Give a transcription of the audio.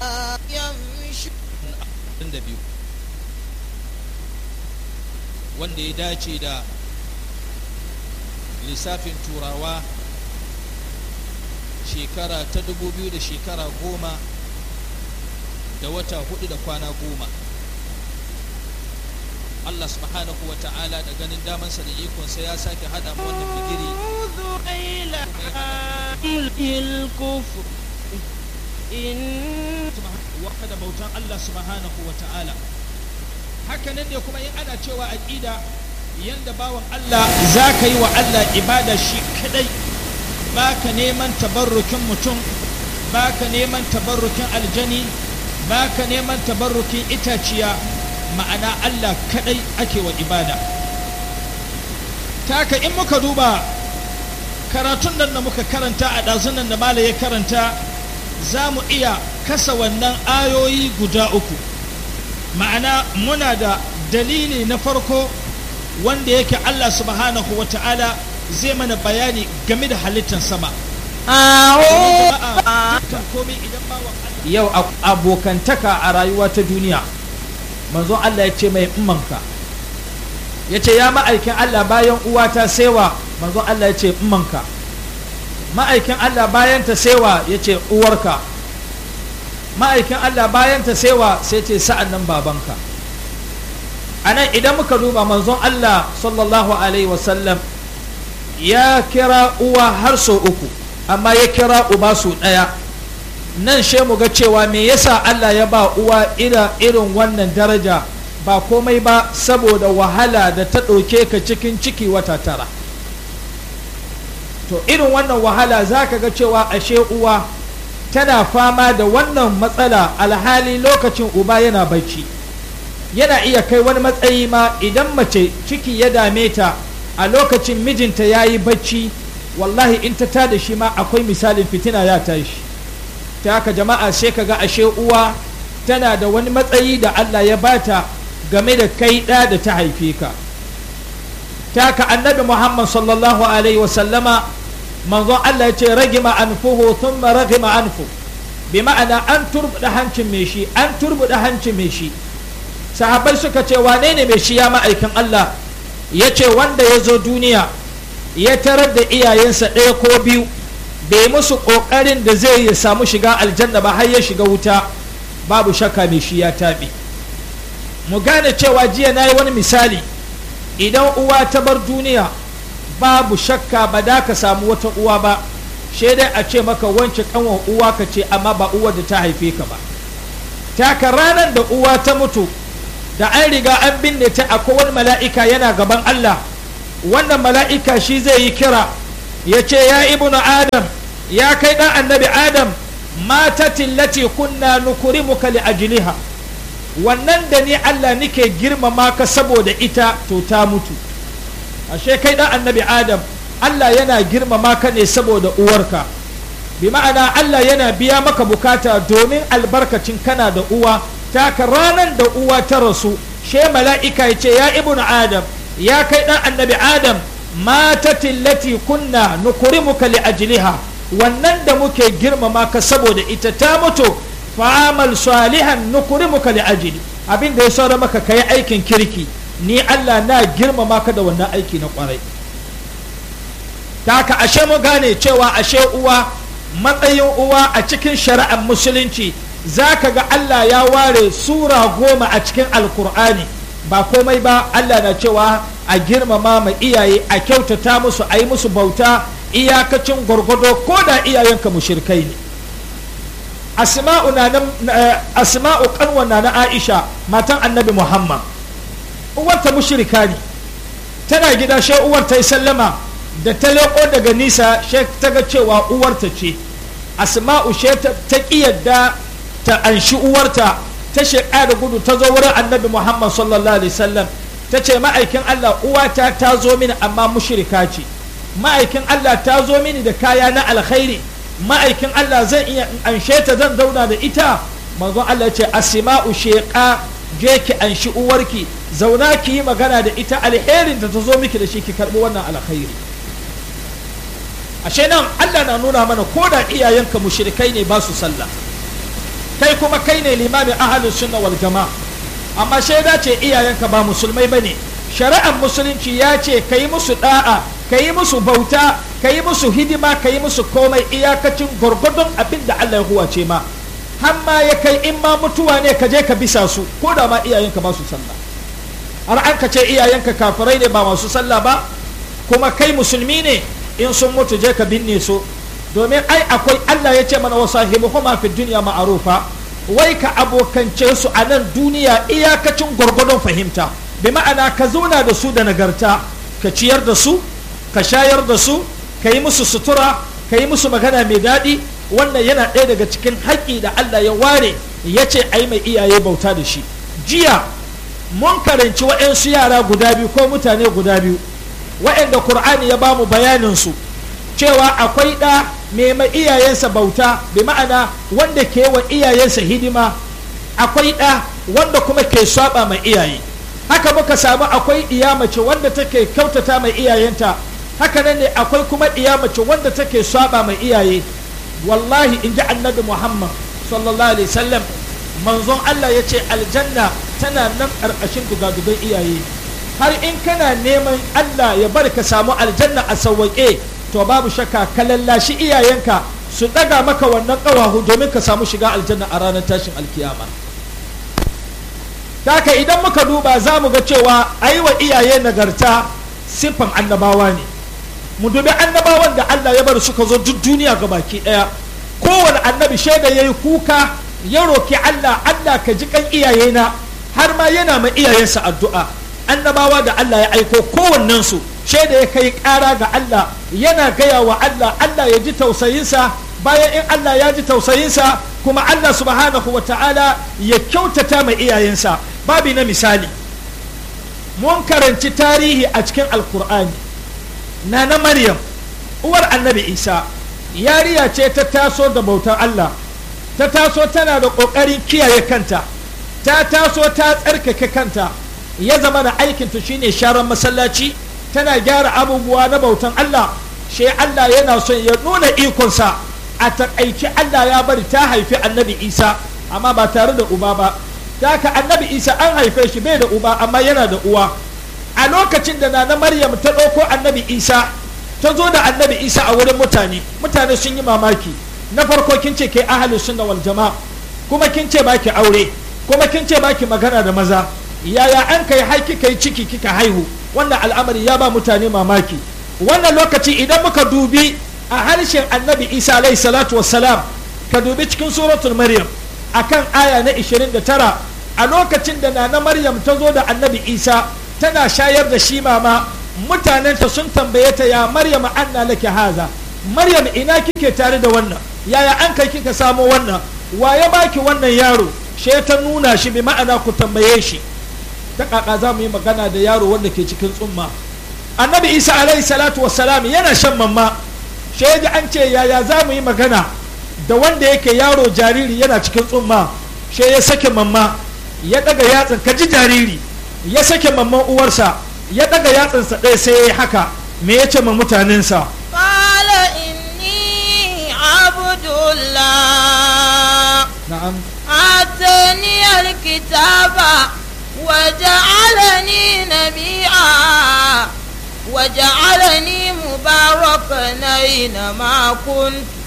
biyu wanda ya dace da lissafin turawa shekara ta dubu biyu da shekara goma da wata hudu da kwana goma Allah subhanahu wa ta'ala da ganin damansa da ikonsa ya sake hada mu wannan bigiri الكفر إن waka da bautan Allah subhanahu wa ta'ala hakanan ne kuma in ana cewa aqida yanda bawan Allah za ka yi wa Allah ibada shi kadai baka neman tabarrukin mutum baka neman tabarrukin aljani baka neman tabarrukin itaciya ma'ana Allah kadai ake wa ibada taka in muka duba karatun nan da muka karanta a ɗazunan da mala ya karanta za mu iya kasa wannan ayoyi guda uku ma'ana muna da dalili na farko wanda yake Allah subhanahu wa ta'ala zai mana bayani game da halittar sama yau abokantaka a rayuwa ta duniya manzon Allah ya ce mai immanka ya ce ya ma'aikin Allah bayan uwata sewa manzon Allah ya ce immanka ma'aikin Allah bayan ta sewa ya ce uwarka ma'aikin Allah bayan ta sewa sai ce sa'an nan babanka a nan idan muka duba manzon Allah sallallahu alaihi wasallam ya kira uwa har sau uku amma ya kira uba sau ɗaya nan she mu ga cewa me yasa Allah ya ba uwa ira irin wannan daraja ba komai ba saboda wahala da ta ɗauke ka cikin ciki wata tara to irin wannan wahala za ka ga cewa ashe uwa tana fama da wannan matsala alhali lokacin uba yana bacci yana iya kai wani matsayi ma idan mace ciki ya dame ta a lokacin mijinta ya yi bacci wallahi in ta tada shi ma akwai misalin fitina ya tashi ta haka jama'a sai ka ga ashe uwa tana da wani matsayi da Allah ya bata game da kai ɗa da ta haife ka ta haka annabi muhammad sallallahu alaihi wasallama manzon Allah ya ce ragima anfuhu thumma ragima anfu bi ma'ana an turbuda hancin mai shi an turbuda hancin mai shi sahabbai suka ce wane ne mai shi ya ma'aikin Allah ya ce wanda ya zo duniya ya tarar da iyayensa ɗaya ko biyu bai musu ƙoƙarin da zai ya samu shiga aljanna ba har ya shiga wuta babu shakka mai shi ya taɓe mu gane cewa jiya na yi wani misali idan uwa ta bar duniya babu shakka ba da ka samu wata uwa ba dai a ce maka wance kanwan uwa ka ce amma ba uwa da ta haife ka ba taka ranar da uwa ta mutu da an riga an binne ta akwai wani mala'ika yana gaban Allah wannan mala'ika shi zai yi kira ya ce ya ibnu adam ya kai dan annabi adam matatin lati kunna nukurimuka li ajliha wannan da ni Allah nike girmama ka saboda ita to ta mutu ashe kai dan annabi adam Allah yana girmama ka ne saboda uwarka bi ma'ana Allah yana biya maka bukata domin albarkacin kana da uwa taka ranar da uwa ta rasu she mala'ika ya ce ya ibnu adam ya kai dan annabi adam matatin lati kunna nukurimuka li ajliha wannan da muke girmama ka saboda ita ta mutu fa'amal salihan nukurimuka li ajli abin da ya saura maka kai aikin kirki ni Allah na girmama ka da wannan aiki na kwarai ta ka ashe mu gane cewa ashe uwa matsayin uwa a cikin shari'ar musulunci za ka ga Allah ya ware sura goma a cikin alkur'ani ba komai ba Allah na cewa a girmama ma iyaye a kyautata musu a yi musu bauta iyakacin gwargwado ko da iyayenka mushirkai ne asma'u na asma'u kanwa na Aisha matan annabi Muhammad uwarta mushrika ne tana gida she uwar ta yi sallama da ta leko daga nisa she ta ga cewa uwarta ce asma'u she ta ƙi yadda ta anshi uwarta ta sheƙa da gudu ta zo wurin annabi muhammad sallallahu alaihi wasallam ta ce ma'aikin allah uwata ta zo mini amma mushrika ce ma'aikin allah ta zo mini da kaya na alkhairi ma'aikin allah zan iya in anshe ta zan zauna da ita manzon allah ce asma'u sheƙa je ki anshi uwarki zauna ki yi magana da ita alherin da ta zo miki da shi ki karɓi wannan alkhairi ashe nan Allah na nuna mana ko da iyayenka mushrikai ne ba su sallah kai kuma kai ne limamin ahalus sunna wal jama'a amma shaida ce iyayenka ba musulmai bane shari'ar musulunci ya ce ka yi musu da'a ka yi musu bauta ka yi musu hidima ka yi musu komai iyakacin gwargwadon abin da Allah ya huwace ma har ma ya kai in ma mutuwa ne ka je ka bisa su ko da ma iyayenka ba su sallah har an ka ce iyayenka kafirai ne ba masu sallah ba kuma kai musulmi ne in sun mutu je ka binne su domin ai akwai Allah ya ce mana wa sahibuhuma fi dunya ma'rufa wai ka abokance su a nan duniya iyakacin gwargwadon fahimta bi ma'ana ka zauna da su da nagarta ka ciyar da su ka shayar da su ka yi musu sutura ka yi musu magana mai daɗi wannan yana ɗaya daga cikin haƙƙi da Allah ya ware ya ce ai mai iyaye bauta da shi jiya mun karanci waɗansu yara guda biyu ko mutane guda biyu waɗanda Kur'ani ya bamu bayanin su cewa akwai ɗa mai ma iyayensa bauta bi ma'ana wanda ke wa iyayensa hidima akwai ɗa wanda kuma ke saba mai iyaye haka muka samu akwai iya mace wanda take kyautata mai iyayenta haka nan ne akwai kuma iya mace wanda take saba mai iyaye wallahi in ji annabi muhammad sallallahu alaihi wasallam manzon allah ya ce aljanna tana nan ƙarƙashin dugadugan iyaye har in kana neman allah ya bar ka samu aljanna a sauwaƙe to babu shakka ka lallashi iyayenka su ɗaga maka wannan ƙawahu domin ka samu shiga aljanna a ranar tashin alkiyama haka idan muka duba za mu ga cewa a yi wa iyaye nagarta siffan annabawa ne mu dubi annabawan da Allah ya bar suka zo duk duniya ga baki ɗaya kowane annabi shaida ya yi kuka ya roki Allah Allah ka ji kan iyayena har ma yana ma iyayensa addu'a annabawa da Allah ya aiko kowannensu shaida ya kai ƙara ga Allah yana gaya wa Allah Allah ya ji tausayinsa bayan in Allah ya ji tausayinsa kuma Allah subhanahu wa ta'ala ya kyautata mai iyayensa babi na misali mun karanci tarihi a cikin alkur'ani na na maryam uwar annabi isa yariya ce ta taso da bautar allah ta taso tana da ƙoƙarin kiyaye kanta ta taso ta tsarkake kanta ya zama da aikinta shine sharan masallaci tana gyara abubuwa na bautan allah shi allah yana son ya nuna ikonsa a taƙaice allah ya bari ta haifi annabi isa amma ba tare da uba ba da haka annabi isa an haife shi bai da uba amma yana da uwa a lokacin da nana maryam ta ɗauko annabi isa ta zo da annabi isa a wurin mutane mutane sun yi mamaki na farko kin ce ke ahalus sunna wal jama'a kuma kin ce baki aure kuma kin ce baki magana da maza yaya an kai har kika yi ciki kika haihu wannan al'amari ya ba mutane mamaki wannan lokaci idan muka dubi a harshen annabi isa alayhi salatu wassalam ka dubi cikin suratul maryam akan aya na 29 a lokacin da nana maryam ta zo da annabi isa tana shayar da shi mama mutanenta sun tambaye ta ya maryam anna laki haza maryam ina kike tare da wannan yaya an kai kika samo wannan wa ya baki wannan yaro she ta nuna shi bi ma'ana ku tambaye shi ta kaka za mu yi magana da yaro wanda ke cikin tsumma annabi isa alaihi salatu wassalam yana shan mamma she ji an ce yaya za mu yi magana da wanda yake yaro jariri yana cikin tsumma she ya sake mamma ya daga yatsan ka ji jariri ya sake mamman uwarsa ya daga yatsansa ɗaya sai ya yi haka me ya ce ma mutanensa قال إني عبد الله na'am آتاني الكتاب وجعلني نبيا وجعلني مباركا أينما كنت